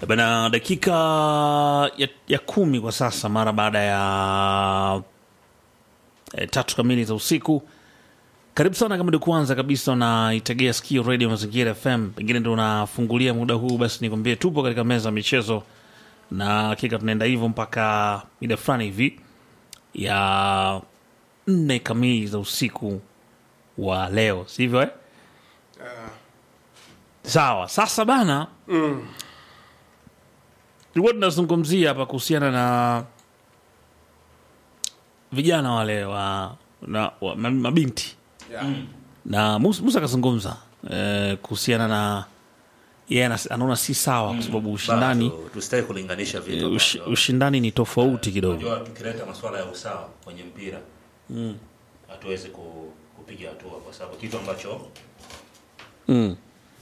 Bana, dakika ya, ya kumi kwa sasa mara baada ya e, tatu kamili za usiku. Karibu sana kama ndio kwanza kabisa unaitegea sikio Radio Mazingira FM, pengine ndio unafungulia muda huu, basi nikwambie tupo katika meza ya michezo, na hakika tunaenda hivyo mpaka mida fulani hivi ya nne kamili za usiku wa leo, sivyo eh? Sawa, sasa bana tulikuwa tunazungumzia hapa kuhusiana na vijana wale wa, na, wa ma- mabinti na Musa, Musa akazungumza eh, kuhusiana na yeye anas- anaona si sawa kwa sababu ushindani Bado tusitaki kulinganisha vitu eh, ush, ambavyo- ushindani ni tofauti kidogo. unajua tukileta masuala ya usawa kwenye mpira hatuwezi ku, kupiga hatua kwa sababu kitu ambacho Mm.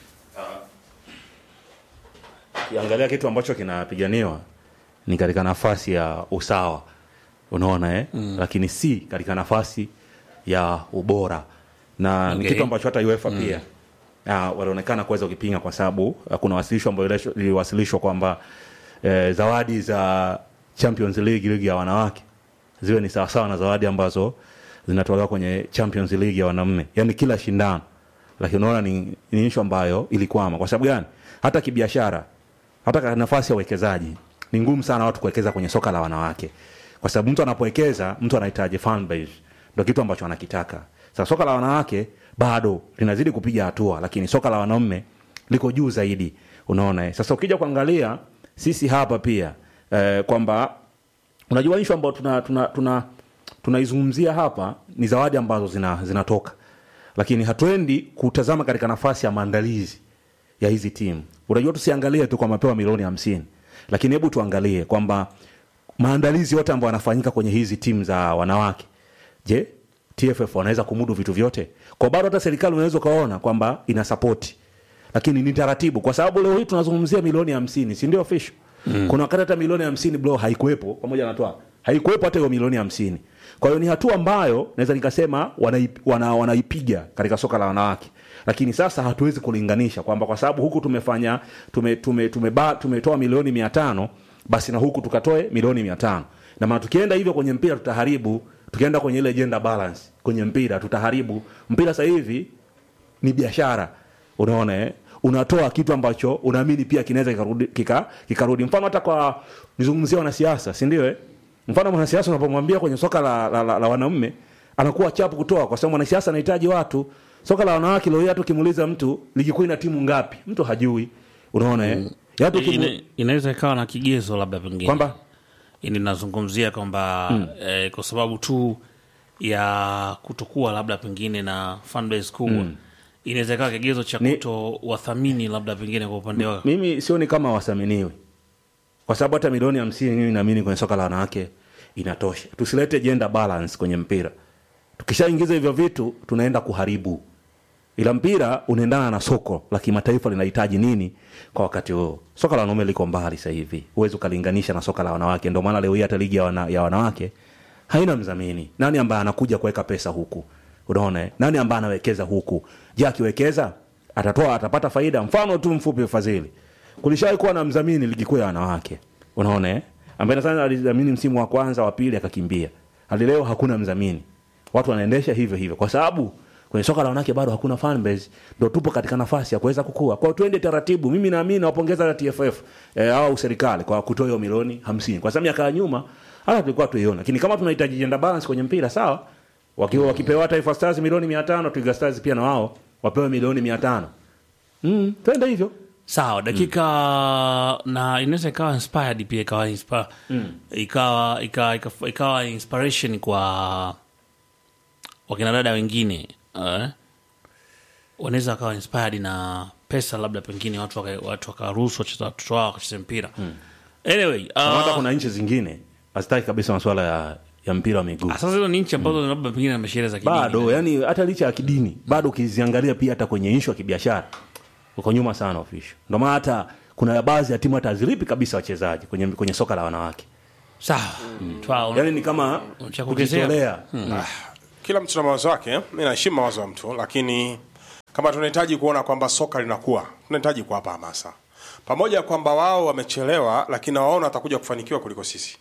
Ukiangalia kitu ambacho kinapiganiwa ni katika nafasi ya usawa, unaona eh? Lakini si katika nafasi ya ubora, na Okay. ni kitu ambacho hata UEFA pia ah, walionekana kuweza kukipinga kwa sababu ah, kuna wasilisho ambayo ile- liliwasilishwa kwamba eh, zawadi za Champions League, ligi ya wanawake ziwe ni sawasawa na zawadi ambazo zinatolewa kwenye Champions League ya wanaume, yani kila shindano. Lakini unaona ni, ni issue ambayo ilikwama. Kwa sababu gani? Hata kibiashara, hata katika nafasi ya uwekezaji ni ngumu sana watu kuwekeza kwenye soka la wanawake, kwa sababu mtu anapowekeza, mtu anahitaji fan base, ndio kitu ambacho anakitaka. Sasa soka la wanawake bado linazidi kupiga hatua, lakini soka la wanaume liko juu zaidi, unaona eh? Sasa ukija kuangalia sisi hapa pia eh, kwamba unajua issue ambayo tuna tuna tuna tunaizungumzia hapa ni zawadi ambazo zina, zinatoka lakini hatuendi kutazama katika nafasi ya maandalizi ya hizi timu unajua tusiangalie tu kwa mapewa milioni hamsini lakini hebu tuangalie kwamba maandalizi yote ambayo yanafanyika kwenye hizi timu za wanawake je tff wanaweza kumudu vitu vyote kwa bado hata serikali unaweza ukaona kwamba ina sapoti lakini ni taratibu kwa sababu leo hii tunazungumzia milioni hamsini si ndio official mm. kuna wakati hata milioni hamsini bro haikuwepo pamoja na toa haikuwepo hata hiyo milioni hamsini kwa hiyo ni hatua ambayo naweza nikasema wanaip- wana, wanaipiga katika soka la wanawake lakini sasa hatuwezi kulinganisha kwamba kwa sababu huku tumefanya tume, tume, tumeba, tumetoa milioni mia tano basi na huku tukatoe milioni mia tano na maana tukienda hivyo kwenye mpira tutaharibu tukienda kwenye ile gender balance kwenye mpira tutaharibu mpira sasa hivi ni biashara unaona eh? unatoa kitu ambacho unaamini pia kinaweza kikarudi, kika, kikarudi mfano hata kwa nizungumzia wanasiasa si ndio eh? mfano mwanasiasa unapomwambia kwenye soka la, la, la, la wanaume anakuwa chapu kutoa kwa sababu mwanasiasa anahitaji watu soka la wanawake leo hii hata ukimuuliza mtu ligi kuu ina timu ngapi mtu hajui unaona eh? Ya hata ukimu- Ina- inaweza ikawa na kigezo labda pengine kwamba Yaani nazungumzia kwamba eh, kwa sababu tu ya kutokuwa labda pengine na fanbase kubwa inaweza ikawa kigezo cha Ni- kuto wathamini labda pengine kwa upande wao mimi sioni kama wasaminiwe kwa sababu hata milioni hamsini mimi naamini kwenye soka la wanawake inatosha tusilete gender balance kwenye mpira tukishaingiza hivyo vitu tunaenda kuharibu ila mpira unaendana na soko la kimataifa linahitaji nini kwa wakati huo soka la wanaume liko mbali sasa hivi huwezi ukalinganisha na soka la wanawake ndio maana leo hii hata ligi ya, wana, ya wanawake haina mdhamini nani ambaye anakuja kuweka pesa huku unaona eh? nani ambaye anawekeza huku je akiwekeza atatoa atapata faida mfano tu mfupi fadhili kulishawahi kuwa na mdhamini ligi kuu ya wanawake unaona eh? ambaye sana alidhamini msimu wa kwanza wa pili akakimbia hadi leo hakuna mdhamini watu wanaendesha hivyo hivyo kwa sababu kwenye soka la wanawake bado hakuna fan base ndo tupo katika nafasi ya kuweza kukua kwao tuende taratibu mimi naamini nawapongeza hata tff eh, au serikali kwa kutoa hiyo milioni hamsini kwa sababu miaka ya nyuma hata tulikuwa tuiona lakini kama tunahitaji gender balance kwenye mpira sawa wakiwa wakipewa taifa stars milioni mia tano twiga stars pia na wao wapewe milioni mia tano mm, twende hivyo sawa dakika na inaweza ikawa inspired pia ikawa inspa, ikawa, ikawa, ikawa, ikawa inspiration kwa wakina dada wengine eh? wanaweza wakawa inspired na pesa labda pengine watu waka- watu wakaruhusu wacheza watoto wao wakacheze mpira anyway Kama hata uh, kuna nchi zingine hazitaki kabisa masuala ya, ya mpira wa miguu sasa hizo ni nchi ambazo labda pengine na masheria za kidini bado yani hata licha ya kidini bado ukiziangalia pia hata kwenye ishu ya kibiashara uko nyuma sana ofisho ndio maana hata kuna baadhi ya timu hata hazilipi kabisa wachezaji kwenye, kwenye soka la wanawake sawa Twa- yani ni kama Cha kuongezea? kujitolea kila mtu na mawazo yake mi naheshimu mawazo ya mtu lakini kama tunahitaji kuona kwamba soka linakuwa tunahitaji kuwapa hamasa pamoja kwamba wao wamechelewa, lakini nawaona watakuja kufanikiwa kuliko sisi,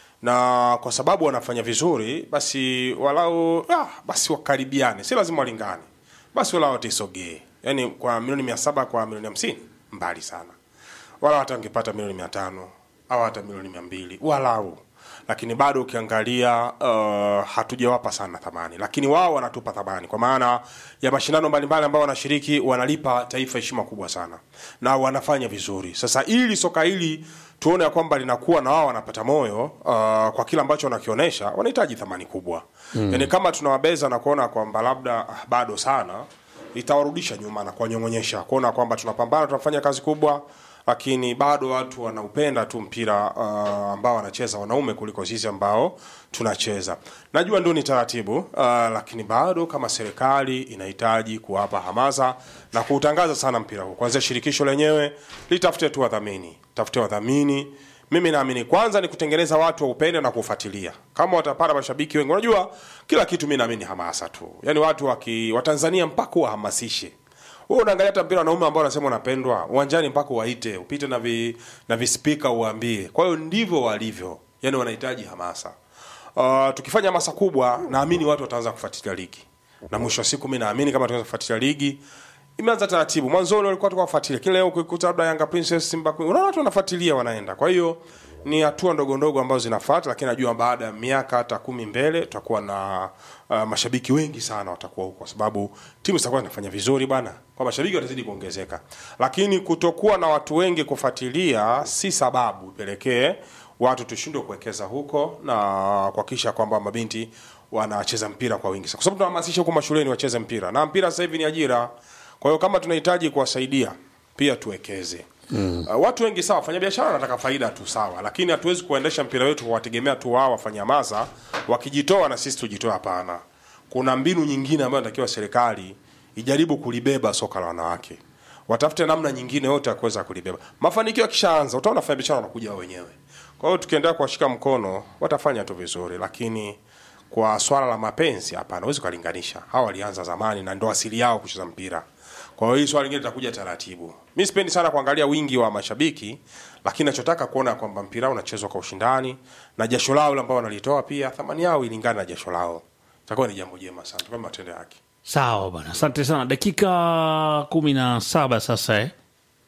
na kwa sababu wanafanya vizuri, basi walau ah, basi wakaribiane, si lazima walingane, basi walau watisogee, yani kwa milioni mia saba kwa milioni hamsini mbali sana, wala hata wangepata milioni mia tano au hata milioni mia mbili walau lakini bado ukiangalia uh, hatujawapa sana thamani, lakini wao wanatupa thamani kwa maana ya mashindano mbalimbali ambao wanashiriki, wanalipa taifa heshima kubwa sana na wanafanya vizuri. Sasa ili soka hili tuone ya kwamba linakuwa na wao wanapata moyo uh, kwa kile ambacho wanakionyesha, wanahitaji thamani kubwa mm. Yani kama tunawabeza na kuona kwamba labda ah, bado sana, itawarudisha nyuma na kuwanyong'onyesha, kuona kwamba tunapambana, tunafanya kazi kubwa lakini bado watu wanaupenda tu mpira uh, ambao wanacheza wanaume kuliko sisi ambao tunacheza. Najua ndio ni taratibu uh, lakini bado kama serikali inahitaji kuwapa hamasa na kuutangaza sana mpira huu. Kwanza shirikisho lenyewe litafute tu wadhamini, tafute wadhamini. Mimi naamini kwanza ni kutengeneza watu waupende na kufuatilia. Kama watapata mashabiki wengi, unajua kila kitu, mimi naamini hamasa tu, yaani watu waki, Watanzania mpaka wahamasishe wewe unaangalia hata mpira wanaume ambao wanasema unapendwa uwanjani, mpaka uwaite upite na vi, na vispika uwaambie. Kwa hiyo ndivyo walivyo, yani wanahitaji hamasa. Uh, tukifanya hamasa kubwa, naamini watu wataanza kufuatilia ligi, na mwisho wa siku mimi naamini kama tunaweza kufuatilia ligi imeanza taratibu. Mwanzoni walikuwa tukafuatilia kile, leo ukikuta labda Yanga Princess, Simba Queen, unaona watu wanafuatilia wanaenda. Kwa hiyo ni hatua ndogo ndogo ambazo zinafuata, lakini najua baada ya miaka hata kumi mbele tutakuwa na uh, mashabiki wengi sana watakuwa huko, kwa sababu timu zitakuwa zinafanya vizuri bana, kwa mashabiki watazidi kuongezeka. Lakini kutokuwa na watu wengi kufuatilia si sababu ipelekee watu tushindwe kuwekeza huko na kuhakikisha kwamba mabinti wanacheza mpira kwa wingi, kwa sababu tunahamasisha huko mashuleni wacheze mpira, na mpira sasa hivi ni ajira. Kwa hiyo kama tunahitaji kuwasaidia pia tuwekeze. Mm. Uh, watu wengi sawa, wafanya biashara wanataka faida tu sawa, lakini hatuwezi kuendesha mpira wetu kwa wategemea tu wao wafanya hamasa wakijitoa na sisi tujitoe. Hapana, kuna mbinu nyingine ambayo inatakiwa serikali ijaribu kulibeba soka la wanawake, watafute namna nyingine yote ya kuweza kulibeba. Mafanikio yakishaanza, utaona wafanya biashara wanakuja wao wenyewe. Kwa hiyo tukiendelea kuwashika mkono, watafanya tu vizuri, lakini kwa swala la mapenzi, hapana, huwezi kulinganisha. Hawa walianza zamani na ndo asili yao kucheza mpira. Kwa hiyo hii swala lingine litakuja taratibu. Mi sipendi sana kuangalia wingi wa mashabiki, lakini nachotaka kuona kwamba mpira unachezwa kwa ushindani na jasho lao ambao wanalitoa pia thamani yao ilingane na jasho lao. Itakuwa ni jambo jema sana, kwa matendo yake. Sawa bwana, asante sana. Dakika kumi na saba sasa eh?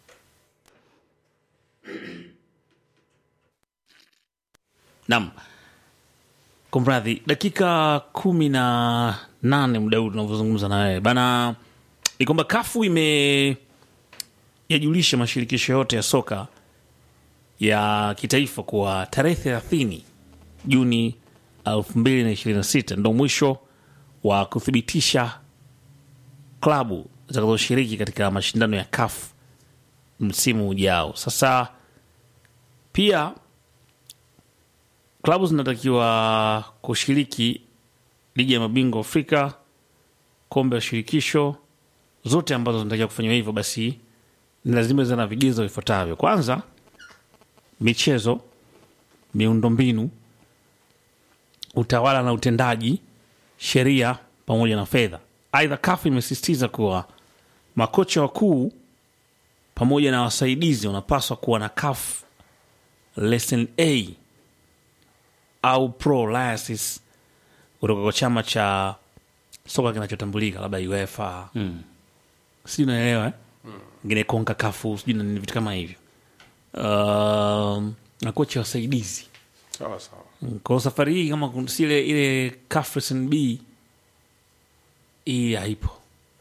Naam, kumradhi, dakika kumi na nane muda huu tunavyozungumza na wewe bana, ni kwamba kafu ime yajulisha mashirikisho yote ya soka ya kitaifa kuwa tarehe thelathini Juni 2026 ndo mwisho wa kuthibitisha klabu zitakazoshiriki katika mashindano ya CAF msimu ujao. Sasa pia klabu zinatakiwa kushiriki ligi ya mabingwa Afrika, kombe la shirikisho, zote ambazo zinatakiwa kufanywa hivyo, basi ni lazima ziwe na vigezo vifuatavyo. Kwanza, michezo, miundombinu, utawala na utendaji, sheria pamoja na fedha. Aidha, CAF imesisitiza kuwa makocha wakuu pamoja na wasaidizi wanapaswa kuwa na CAF lesson A au pro license kutoka kwa chama cha soka kinachotambulika labda UEFA mm. sijui unaelewa eh? ngine konka kafu sijui na nini, vitu kama hivyo um, na kocha wasaidizi Sawa sawa. kwa safari hii kama kun- si ile ile CAF lesson B hii haipo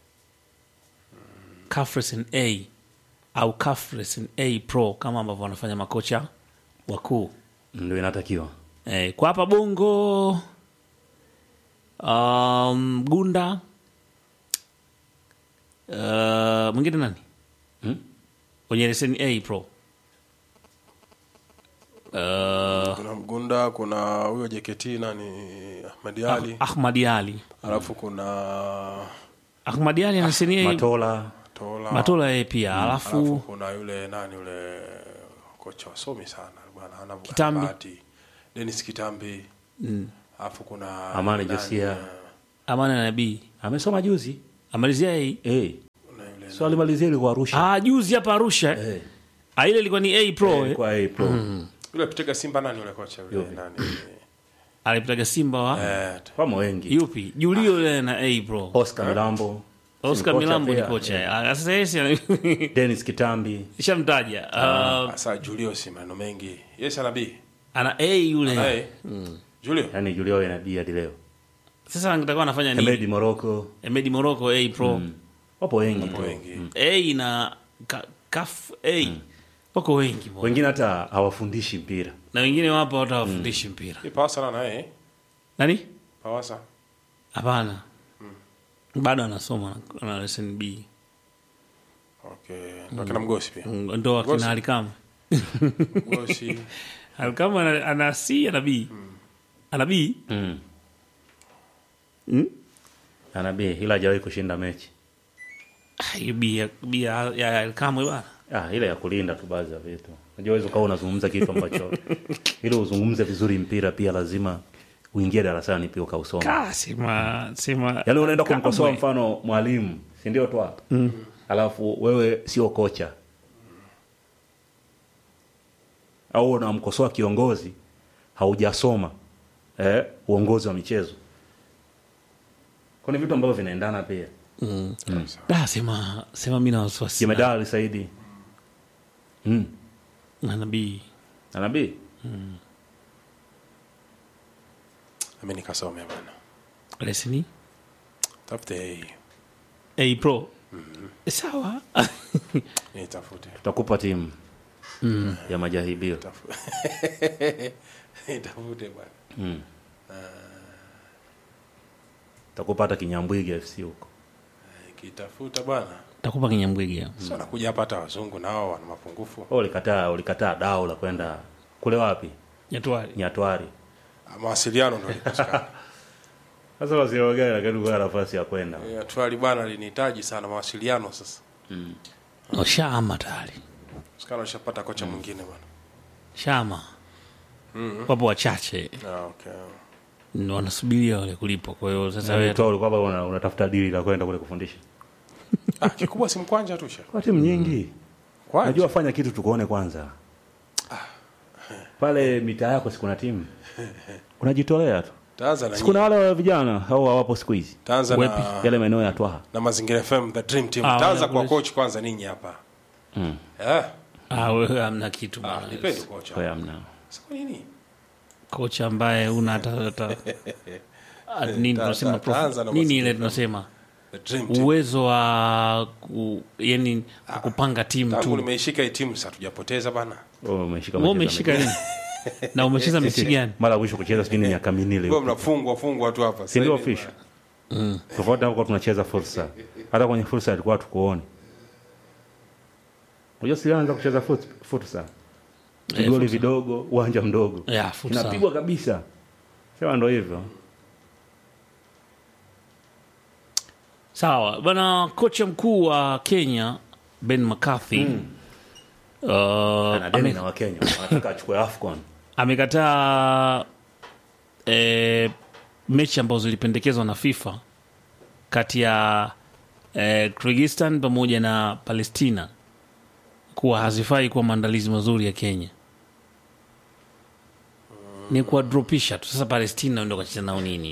CAF lesson A au CAF lesson A pro kama ambavyo wanafanya makocha wakuu ndio inatakiwa eh, kwa hapa bongo um, gunda uh, mwingine nani Hmm? kwenye leseni A pro uh, Kuna Mgunda, kuna huyo JKT nani Ahmed Ali, Ahmad Ali alafu kuna Ahmad Ali ana leseni A matola Tola, Matola yeye pia alafu alafu kuna yule nani yule kocha wasomi sana bwana, hana Kitambi. bahati. Dennis Kitambi, alafu kuna Amani nani, Josia. eh, Amana Nabii amesoma juzi amalizia hii eh kuna yule so alimalizia ilikuwa Arusha ah, juzi hapa Arusha eh. eh. Ah, ile ilikuwa ni A Pro eh. kwa A Pro Yule akitega Simba nani yule kocha yule Yupi? nani? Alipitaga Simba wa Eh, wamo wengi yupi? Julio yule na A Pro. Oscar Milambo Oscar Kocha Milambo ni pia. kocha. Ah, Sasa yeye si- Dennis Kitambi shamtaja. Ah, sasa Julio si maneno mengi. Yes ana B. ana A yule. Eh. Julio. yani Julio na B hadi leo Sasa angetakuwa anafanya nini? Hemedi Morocco Emedi Morocco A Pro. wapo wengi tu. Wengi. A na ka, kaf A. Wako wengi bwana. wengine hata hawafundishi mpira Na wengine wapo hata wafundishi mpira. Ni Pawasa na naye. Nani? Pawasa. Hapana. Bado anasoma na- na lesson B. Okay. Ndio kina Mgosi pia. Mm, Ndo Ngosi. akina Alikama. Mgosi. Alikama ana, ana C ana B. Ana B. mm. Mm? ana B ila hajawahi kushinda mechi Ah, hiyo B ya B ya ya Alikama bwana. ah, ile ya kulinda tu baadhi ya vitu unajua uwezi ukawa unazungumza kitu ambacho ili uzungumze vizuri mpira pia lazima uingie darasani pia ukausoma Ka sema sema. yaani unaenda Kamwe. kumkosoa mfano mwalimu si ndio twa mm. alafu wewe sio kocha au unamkosoa kiongozi haujasoma eh, uongozi wa michezo kwani vitu ambavyo vinaendana pia Da sema sema mimi na wasiwasi. na- jemedali saidi mm. Na nabii. anabii Mimi nikasome bwana. Lesson Tafute A Pro. Sawa. nitafute. tutakupa timu ya majaribio Tafu- Nitafute bwana. mm. tutakupa hata kinyambwiga fc huko Kitafuta bwana. Takupa kinyambwege. Sio nakuja hapa hata wazungu nao wana mapungufu. Wewe ulikataa ulikataa dao la kwenda kule wapi Nyatwali. nyatwari Ah, Mawasiliano ndio likosekana. sasa wasiogani lakini kwa nafasi ya kwenda Eh, Twali bwana linihitaji sana mawasiliano sasa. Oh, Shama tayari. Sikana ushapata kocha mwingine bwana. Shama. Wapo wachache Ah, okay. Ni wanasubiria wale kulipwa. Kwa hiyo sasa wewe wewe tu ulikuwa bado una- unatafuta dili la kwenda kule kufundisha Ah, kikubwa si mkwanja tu sha. kwa timu nyingi Kwanja. najua fanya kitu tukuone kwanza pale mitaa yako sikuna timu unajitolea tu Taanza na sikuna nyinyi. wale wa vijana au hawapo siku hizi Taanza Wepi. na yale maeneo ya twaha na Mazingira FM the dream team. Ah, Taanza wale kwa kule- coach kwanza ninyi hapa. Mm. Eh, ah, wewe hamna kitu ah, bwana. nipendi kocha. kwa amna Sasa kwa nini? Kocha ambaye una hata hata Ah, nini Ta- tunasema ta- prof- taanza na nini ile mazingira. tunasema The dream team. uwezo wa ku, yani kupanga timu Tangu tu. nimeishika hii timu sasa tujapoteza bana. wewe umeshika Wewe mchezo umeshika mechi. nini? Na umecheza mechi gani? mara ya mwisho kucheza sijui ni miaka minne Wewe leo mnafungwa fungwa tu hapa. si ndio Sasa hivi, official tofauti hapo tunacheza fursa hata kwenye fursa ilikuwa tukuone unajua silianza kucheza fut- fursa Eh, vigoli fursa. vidogo uwanja mdogo Ya, fursa. inapigwa kabisa sema ndo hivyo Sawa bana, kocha mkuu wa Kenya Ben McCarthy uh, ana deni ame- na wakenya wanataka achukue afcon amekataa eh, mechi ambazo zilipendekezwa na FIFA kati ya eh, Kyrgyzstan pamoja na Palestina kuwa hazifai kuwa maandalizi mazuri ya Kenya, ni kuwadropisha tu. Sasa Palestina ndo kacheza nao nini?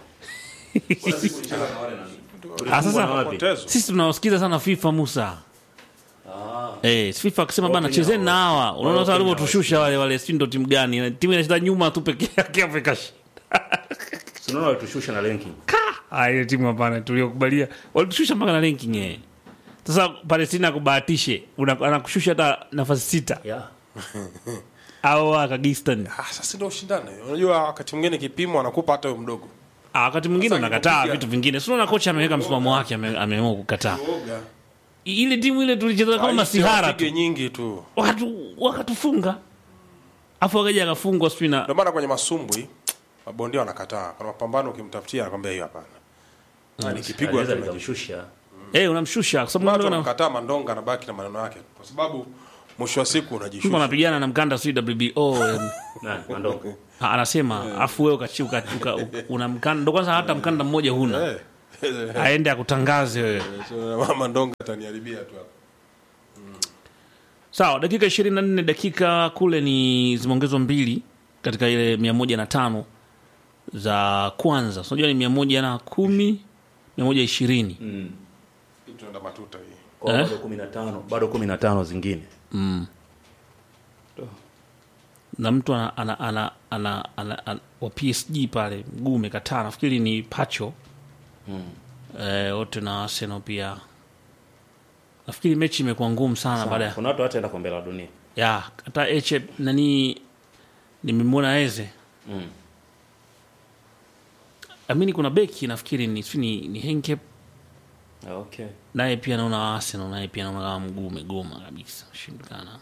Ah, sasa Potezwa. sisi tunawasikiza sana FIFA Musa. Eh, FIFA akisema bana chezeni na hawa. Unaona sasa walivyotushusha wale wale si ndo timu gani? Timu inacheza nyuma tu peke yake Afrika. tunaona walitushusha na ranking Ah, ile timu hapana tuliokubalia. Walitushusha mpaka na ranking eh. Sasa Palestina kubahatishe, una- anakushusha hata nafasi sita yeah. au Kyrgyzstan. Ah, sasa ndio ushindane. Unajua wakati mwingine kipimo anakupa hata wewe mdogo. Ah, wakati mwingine Sasa unakataa ilipopiga- vitu vingine. Sio na kocha ameweka msimamo wake ame- ameamua kukataa. Uoga. Ile timu ile tulicheza kama masihara tu. Pige nyingi tu. Watu wakatufunga. Afu wakaja akafungwa sijui na Ndio maana kwenye masumbwi mabondia wanakataa. Kuna mapambano ukimtafutia anakwambia hiyo hapana. Na nikipigwa Anaweza tu najua. likamshusha Eh, unamshusha kwa sababu Watu unaona wanamkataa Mandonga anabaki na maneno yake. Kwa sababu mwisho wa siku mtu unajishusha. anapigana na mkanda si WBO em, Nani? Mandonga. ah, anasema afu wewe ukachi uka, uka, uka, una mkanda ndo kwanza hata mkanda mmoja huna Eh. aende akutangaze wewe So, Mandonga ataniharibia tu hapa. sawa dakika 24 dakika kule ni zimeongezwa mbili katika ile mia moja na tano za kwanza So, unajua ni mia moja na kumi mia moja ishirini tunaenda matuta hii Kwa Eh? bado 15 bado 15 zingine na mtu ana, ana, ana, ana, ana, ana, wa PSG pale mguu umekataa nafikiri ni pacho eh, wote na Arsenal pia nafikiri mechi imekuwa ngumu sana baada ya kuna watu hataenda kombe la dunia ya hata eche nani nimemwona eze Mm. amini kuna beki nafikiri ni, sijui ni, ni Henkep okay naye pia naona Arsenal naye pia naona kama mguu umegoma kabisa shindikana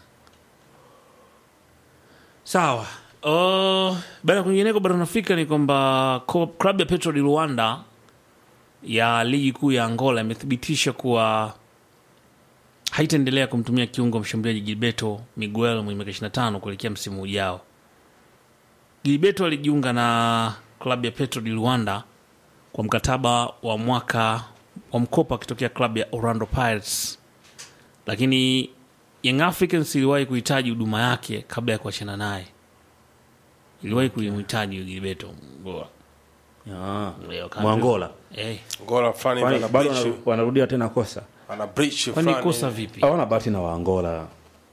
sawa uh, baada ya kwingineko barani Afrika ni kwamba ko- klabu ya Petro di Luanda ya ligi kuu ya Angola imethibitisha kuwa haitaendelea kumtumia kiungo mshambuliaji Gilberto Miguel mwenye miaka 25 kuelekea msimu ujao. Gilberto alijiunga na klabu ya Petro di Luanda kwa mkataba wa mwaka wa mkopo akitokea klabu ya Orlando Pirates, lakini Young Africans iliwahi kuhitaji huduma yake kabla ya kuachana naye, iliwahi kuimhitaji Gilberto bora ah Leo kaambiwa- mwangola eh, gola fulani hivi Kwani ana bado breach wana- wanarudia tena kosa ana breach kwani fulani kosa vipi? hawana bahati na waangola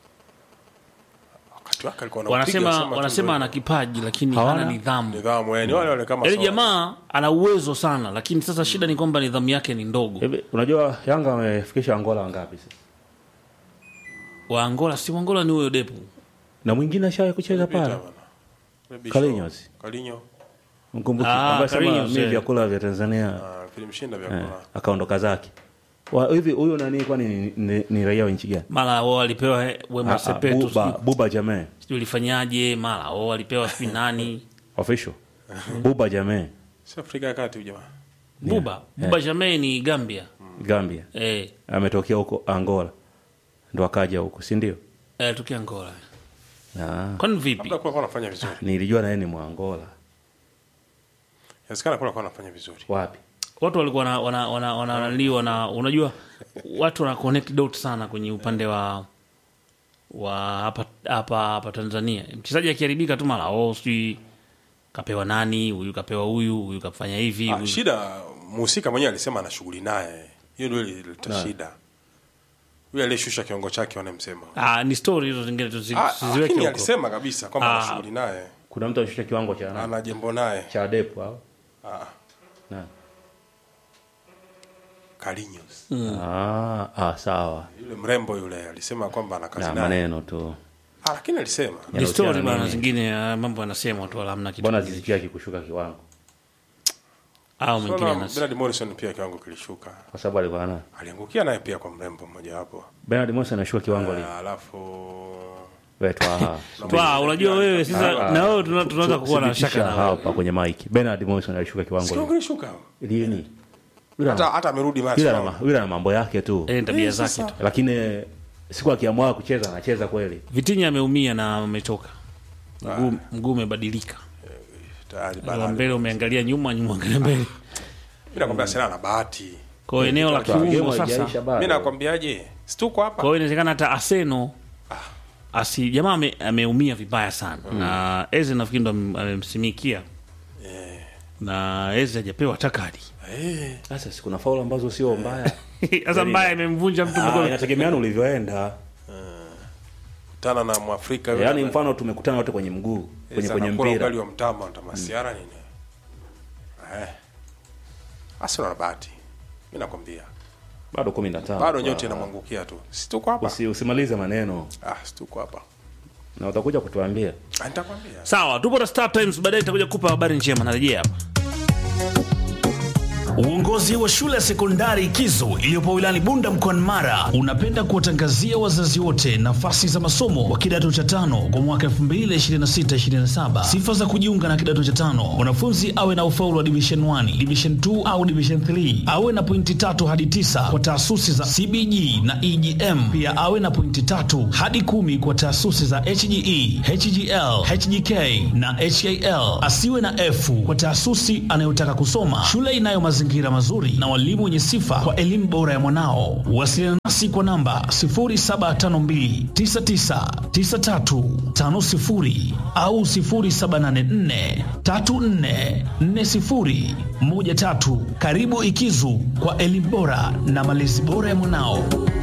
wakati wake alikuwa anapiga, Wanasema sema tu wanasema ndio ana kipaji lakini Hawana? hana nidhamu. nidhamu yani wale wale kama Yaani sawa. jamaa ana uwezo sana, lakini sasa shida ni kwamba nidhamu yake ni ndogo. hivi unajua yanga wamefikisha angola wangapi sasa Wa Angola si wa Angola ni huyo Depu. na mwingine ashawahi kucheza Pita pale bana. Maybe Carlinhos. show. Carlinhos. mkumbuki Ah, ambaye sema Carlinhos, mi eh. vyakula vya tanzania Ah, vilimshinda vya eh, kula. akaondoka zake Wa- hivi huyu nani kwani ni, ni, ni raia wa nchi gani Mara wao walipewa he- Wema Ah, ah, Sepetu, buba, sijui- buba jamee sijui ulifanyaje, mara wao walipewa sijui nani. official buba jamee Si Afrika ya Kati huyu jamaa. Buba, Buba Jamei ni Gambia. gambia Eh, ametokea huko angola ndo akaja huko si ndio eh tukia Angola. Ah, Kwani vipi? Labda kwa anafanya vizuri. nilijua naye ni mwangola Inawezekana kwa anafanya vizuri. wapi Watu walikuwa wana wana wana, wana, wana, wana unajua watu wana connect dot sana kwenye upande wa wa hapa hapa hapa Tanzania. Mchezaji akiharibika tu mara oh sijui kapewa nani, huyu kapewa huyu, huyu kafanya hivi. Ah, huyu- shida mhusika mwenyewe alisema ana shughuli naye. Hiyo ndio ilileta shida. Yule aliyeshusha kiwango chake wanamsema. Ah, ni story hizo zingine tuzi- Ah, tuziweke lakini huko. alisema kabisa kwamba ana Ah. shughuli naye. kuna mtu anashusha kiwango cha nani Ana jembo naye. cha depo au Ah, nani Carlinhos. ah, ah, sawa Yule mrembo yule alisema kwamba ana kazi na naye. maneno tu Ah, lakini alisema. Ni Yanahusiana story bana nini? zingine ah, mambo yanasema tu wala hamna kitu. mbona kingine. zizipia kikushuka kiwango Au mwingine Sasa anas. Bernard Morrison pia kiwango kilishuka. kwa sababu alikuwa na Aliangukia naye pia kwa mrembo mmoja wapo. Bernard Morrison anashuka kiwango lini Ah, Alafu wetu aha Twa, unajua wewe Ah, sasa ah. na wewe tuna- tunaweza kuwa na Thibitisha shaka na wewe. hapa kwenye mic Bernard Morrison alishuka kiwango Sio lini kilishuka. lini Yule Hata ana- hata amerudi yule macho. ana ma- yule ana mambo yake tu Eh, tabia Eh, zake sasa. tu. lakini siku akiamua kucheza anacheza kweli Vitinha ameumia na ametoka. Mguu mguu umebadilika. Tayari Wa bana. mbele umeangalia nyuma, nyuma angalia mbele. Mimi nakwambia sina na bahati. Kwa hiyo eneo la Game kiungo haijaisha sasa. bado. Mimi nakwambiaje? Si tuko hapa. Kwa hiyo inawezekana hata Arsenal asi jamaa ame, ameumia vibaya sana na Eze nafikiri ndo am- amemsimikia na Eze hajapewa hata kadi. Eh, sasa si kuna faulu ambazo sio mbaya Sasa mbaya imemvunja mtu Ah, mkono. inategemeana ulivyoenda tana na Mwafrika yule. yaani mfano tumekutana wote kwenye mguu kwenye Eza kwenye anakula mpira ugali wa mtama utamasiara nini? Eh. Arsenal na bahati. Mimi nakwambia. bado kumi na tano Bado kwa- nyote inamwangukia tu. Si tuko hapa. Usi, usimalize maneno Ah, si tuko hapa. na utakuja kutuambia Ah, nitakwambia. Sawa, tupo na Star Times, baadaye nitakuja kupa habari njema. Narejea hapa. Uongozi wa shule ya sekondari Kizo iliyopo wilayani Bunda mkoani Mara unapenda kuwatangazia wazazi wote nafasi za masomo wa kidato cha tano kwa mwaka 2026-2027. Sifa za kujiunga na kidato cha tano: mwanafunzi awe na ufaulu wa division 1, division 2 au division 3, awe na pointi tatu hadi tisa kwa taasisi za CBG na EGM, pia awe na pointi tatu hadi kumi kwa taasisi za HGE, HGL, HGK na HAL. Asiwe na F kwa taasisi anayotaka kusoma. Shule inayo mazingira mazingira mazuri na walimu wenye sifa kwa elimu bora ya mwanao. Wasiliana nasi kwa namba 0752999350 au 0784344013. Karibu Ikizu kwa elimu bora na malezi bora ya mwanao.